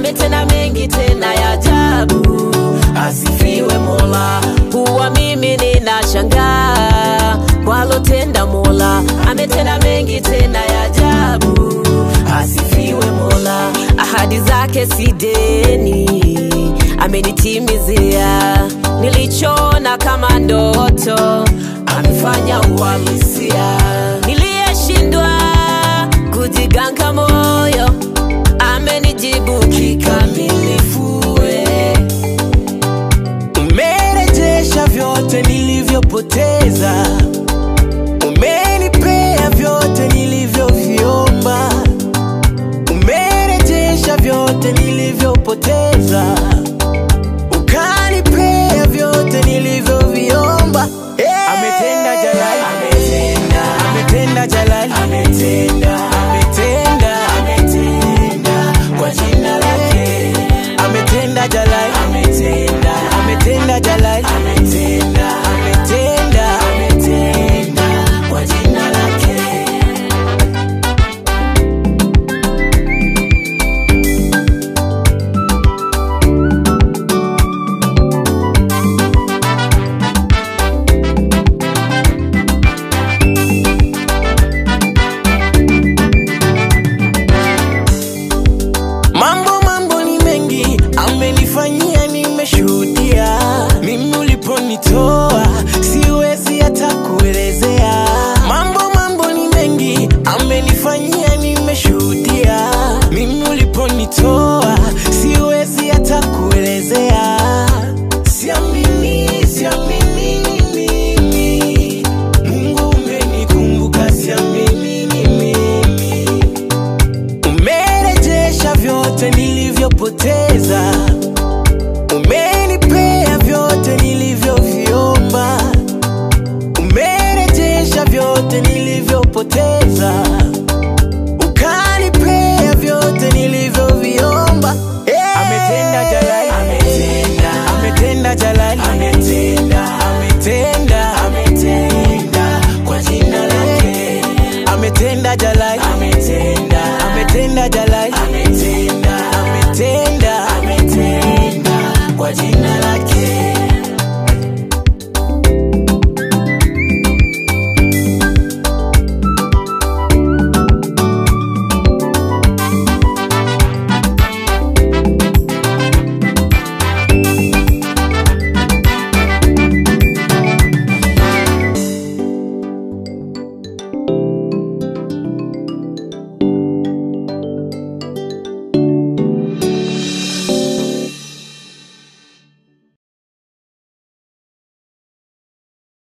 ametenda mengi tena ya ajabu. Asifiwe Mola, huwa mimi ninashangaa walotenda Mola, ametenda mengi tena ya ajabu. Asifiwe Mola, ahadi zake si deni, amenitimizia nilichona kama ndoto, amefanya uhalisia. Niliyeshindwa kujiganga moyo, amenijibu kikamilifu. we. Umerejesha vyote nilivyopoteza, umenipea vyote nilivyoviomba, umerejesha vyote nilivyopoteza, ukanipea vyote nilivyoviomba. Hey! Ametenda Jalali, ametenda, ametenda Jalali, ametenda, ametenda, ametenda kwa jina lake, ametenda Jalali, ametenda, ametenda Jalali, ametenda, ametenda, ametenda kwa jina lake. Mambo mambo ni mengi amenifanyia, nimeshuhudia. Mimi uliponitoa siwezi hata kuelezea. Mambo mambo ni mengi amenifanyia, nimeshuhudia. Mimi uliponitoa siwezi hata kuelezea. Siamini, siamini mimi, Mungu umenikumbuka, siamini mimi umerejesha vyote nilivyopoteza, ume